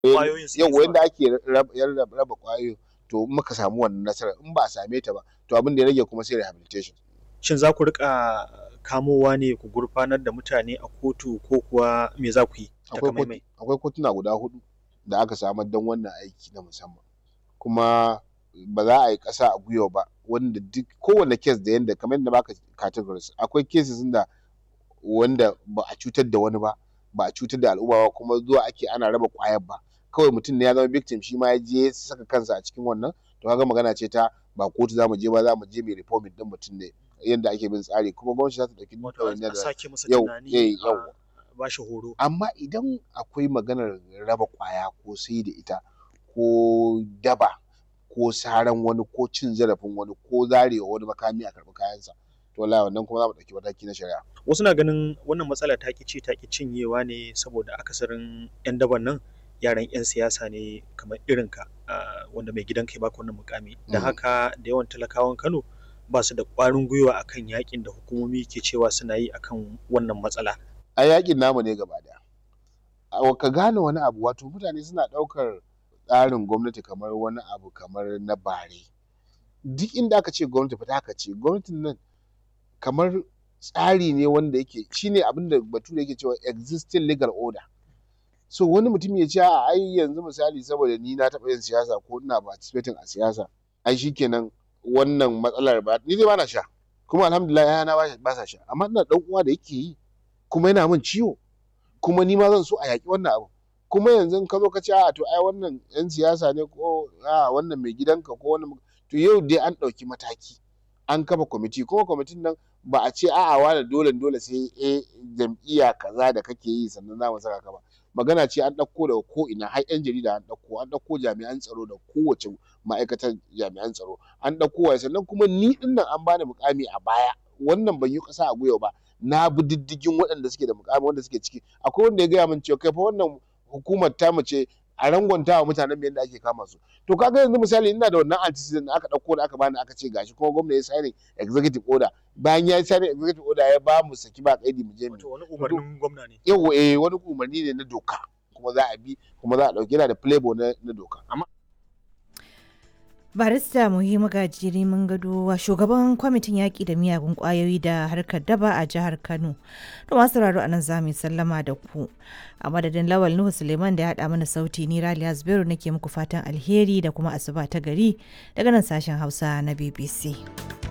ƙwayoyin suke yau zuwa. wanda ake raba raba raba ƙwayoyin to in muka samu wannan nasarar in ba a same ta ba to abin da ya rage kuma sai rehabilitation Shin za ku riƙa kamowa ne ku gurfanar da mutane a kotu ko kuwa me za ku yi akwai takamaimai? kotu- akwai kotuna guda hudu da aka samar don wannan aiki na musamman kuma ba za a yi ƙasa a gwiwa ba wanda duk kowane kes da yanda kamar yadda baka categories akwai cases da wanda ba a cutar da wani ba ba a cutar da al'umma ba kuma zuwa ake ana raba ƙwayar ba kawai mutum ne ya zama victim shi ma ya je ya saka kansa a cikin wannan to kaga magana ce ta ba kotu za mu je ba za mu je mai reforming din mutum ne yadda ake bin tsari kuma gwamnati za ta ɗauki duk Wato ɗawainiyar a da sake masa yau tunani eh, a yau ba shi horo. amma idan akwai maganar raba ƙwaya ko sai da ita ko daba ko saran wani ko cin zarafin wani ko zarewa wani makami a karɓi kayansa to wallahi wannan kuma za mu ɗauki mataki na shari'a Wasu na ganin wannan matsala ta ƙi ci ta ƙi cinyewa ne saboda akasarin 'yan daban nan yaran 'yan siyasa ne kamar irinka ah, wanda mai gidanka ya baka wannan mukami. Da Mm. haka da yawan talakawan Kano ba su da ƙwarin gwiwa akan yakin da hukumomi ke cewa suna yi akan wannan matsala. a yakin namu ne gaba daya A- ka gane wani abu wato mutane suna ɗaukar tsarin gwamnati kamar wani abu kamar na bare duk inda aka ce gwamnati fita aka ce gwamnatin nan kamar tsari ne wanda yake shine abin da bature yake cewa existing legal order so wani mutum ya ce a ai yanzu misali saboda ni na taɓa yin siyasa ko ina participating a siyasa ai shikenan wannan matsalar ba ni dai bana sha kuma alhamdulillah yana ba ba sa sha amma ina dan uwa da yake yi kuma yana min ciwo kuma ni ma zan so a yaƙi wannan abu kuma yanzu in ka zo ka ce a to ai wannan yan siyasa ne ko a wannan mai gidanka ko wannan to yau dai an ɗauki mataki an kafa kwamiti kuma kwamitin nan ba a ce a'a wani dole dole sai eh jam'iyya kaza da kake yi sannan za mu saka ka ba magana ce an ɗauko daga ko ina har yan jarida an ɗauko an ɗauko jami'an tsaro da kowace ma'aikatar jami'an tsaro an ɗauko wa sannan kuma ni ɗin nan an bani mukami a baya wannan ban yi ƙasa a gwiwa ba na bi diddigin waɗanda suke da mukami wanda suke ciki akwai wanda ya gaya min cewa kai fa wannan hukumar ta ce a rangwanta wa mutanen mu yadda ake kama su to kaga yanzu misali ina da wannan antecedent da aka ɗauko da aka bani aka ce gashi kuma gwamna ya signing executive order bayan ya signing executive order ya ba mu saki ba kaidi mu je mu Wato wani umarnin gwamna ne. yau eh wani umarni ne na doka kuma za a bi kuma za a ɗauki yana da playboy na, na doka barista muhimmu gajiri mun gado wa shugaban kwamitin yaƙi da miyagun ƙwayoyi da harkar daba a jihar kano to masu sauraro a nan za mu yi sallama da ku a madadin lawal nuhu suleiman da ya haɗa mana sauti ni raliya zubairu nake muku fatan alheri da kuma asuba ta gari daga nan sashen hausa na bbc